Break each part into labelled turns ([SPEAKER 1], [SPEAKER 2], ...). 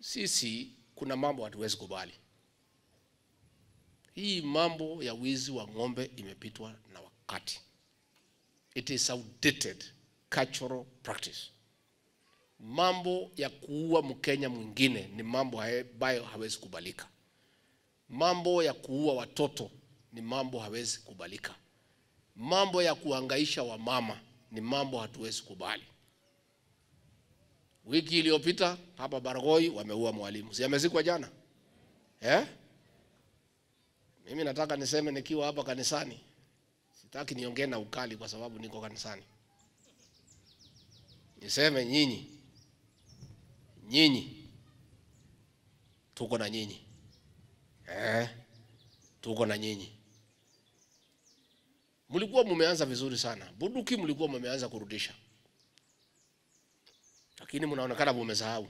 [SPEAKER 1] sisi kuna mambo hatuwezi kubali. Hii mambo ya wizi wa ng'ombe imepitwa na wakati. It is outdated cultural practice. Mambo ya kuua Mkenya mwingine ni mambo ambayo hawezi kubalika. Mambo ya kuua watoto ni mambo hawezi kubalika. Mambo ya kuhangaisha wamama ni mambo hatuwezi kubali. Wiki iliyopita hapa Baragoi wameua mwalimu, si amezikwa jana eh? Mimi nataka niseme nikiwa hapa kanisani, sitaki niongee na ukali kwa sababu niko kanisani. Niseme nyinyi, nyinyi tuko na nyinyi eh? Tuko na nyinyi. Mlikuwa mumeanza vizuri sana, bunduki mlikuwa mumeanza kurudisha, lakini mnaonekana mumesahau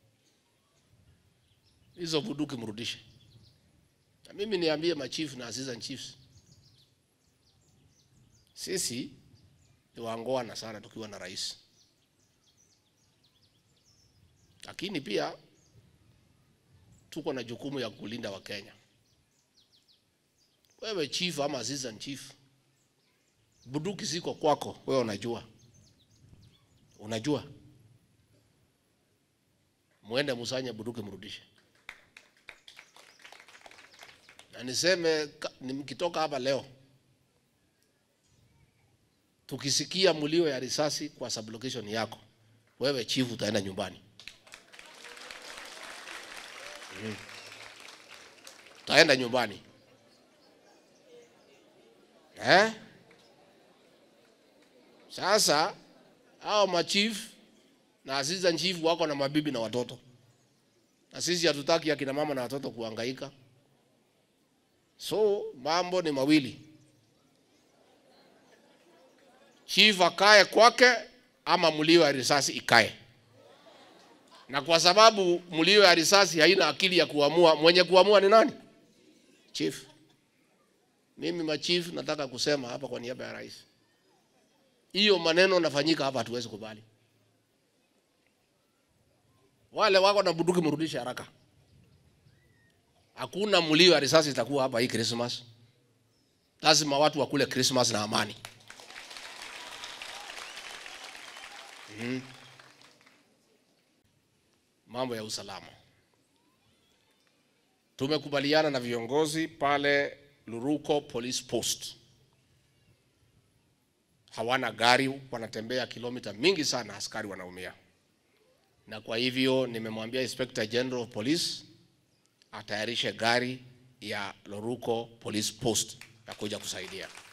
[SPEAKER 1] hizo bunduki, mrudishe. Na mimi niambie machifu na assistant chiefs, sisi ni waangoana sana tukiwa na rais, lakini pia tuko na jukumu ya kulinda Wakenya. Wewe chief ama assistant chief, bunduki ziko kwako, wewe unajua, unajua, muende musanye bunduki mrudishe. Na niseme mkitoka hapa leo, tukisikia mlio ya risasi kwa sublocation yako, wewe chief utaenda nyumbani. Mm. Utaenda nyumbani eh? Sasa hao machief na assistant chief wako na mabibi na watoto, na sisi hatutaki akina mama na watoto kuhangaika. So mambo ni mawili, chief akae kwake ama mlio ya risasi ikae. Na kwa sababu mlio ya risasi haina akili ya kuamua, mwenye kuamua ni nani? Chief. Mimi machief nataka kusema hapa kwa niaba ya rais, hiyo maneno nafanyika hapa, hatuwezi kubali. Wale wako na bunduki mrudishe haraka. Hakuna mlio ya risasi itakuwa hapa hii Christmas. Lazima watu wakule Christmas na amani. Mm. Mambo ya usalama, tumekubaliana na viongozi pale Luruko Police Post, hawana gari, wanatembea kilomita mingi sana, askari wanaumia, na kwa hivyo nimemwambia Inspector General of Police atayarishe gari ya Loruko Police Post ya kuja kusaidia.